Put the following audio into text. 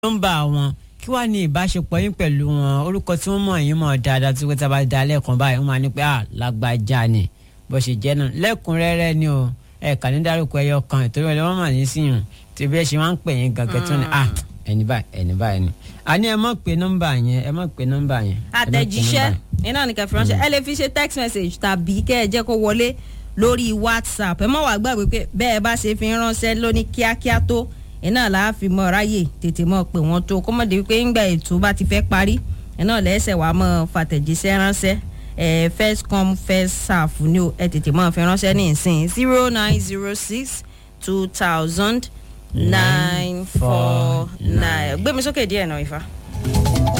nọ́mbà wọn kí wàá ní ìbáṣepọ̀ yín pẹ̀lú wọn orúkọ tí wọ́n mọ̀ yín mọ̀ dáadáa tí wọ́n ti bá da lẹ́ẹ̀kan báyìí wọ́n máa ní pé ah lágbájá ni bó ṣe jẹ́ náà lẹ́kùnrẹ́rẹ́ ni o ẹ̀ kà ní dárúkọ ẹyọ kan ìtòrí wọn wọ́n mà ní síyùn tí bí ẹ ṣe máa ń pè yín gangan tó ní ah ẹni báyìí ẹni báyìí ni àní ẹ mọ̀ pé nọ́mbà yẹn ẹ mọ̀ pé nọ́mbà yẹn. ẹ má pe àtẹ̀jíṣẹ́ nọ́mbà yẹn. iná ní kẹfì ránṣẹ́ ẹ lè fi ṣe text message tàbí kẹ́ ẹ jẹ́ kó wọlé lórí whatsapp ẹ mọ̀ wá gbàgbé pé bẹ́ẹ̀ bá ṣe fi ránṣẹ́ lóní kíákíá tó iná là á fi mọ ráyè tètè mọ̀ pé wọ́n tó kó mọ̀ dé pé ńgbà ètò bá ti fẹ́ parí iná lẹ́sẹ̀ wàá mọ̀ fàtẹ̀jíṣẹ́ ránṣẹ́ ẹ first come first serve ni o ẹ tètè mọ̀ fi ránṣẹ́ ní ìsìn zero nine zero six two thousand nine four nine gbé mi sókè díẹ̀ náà ifá.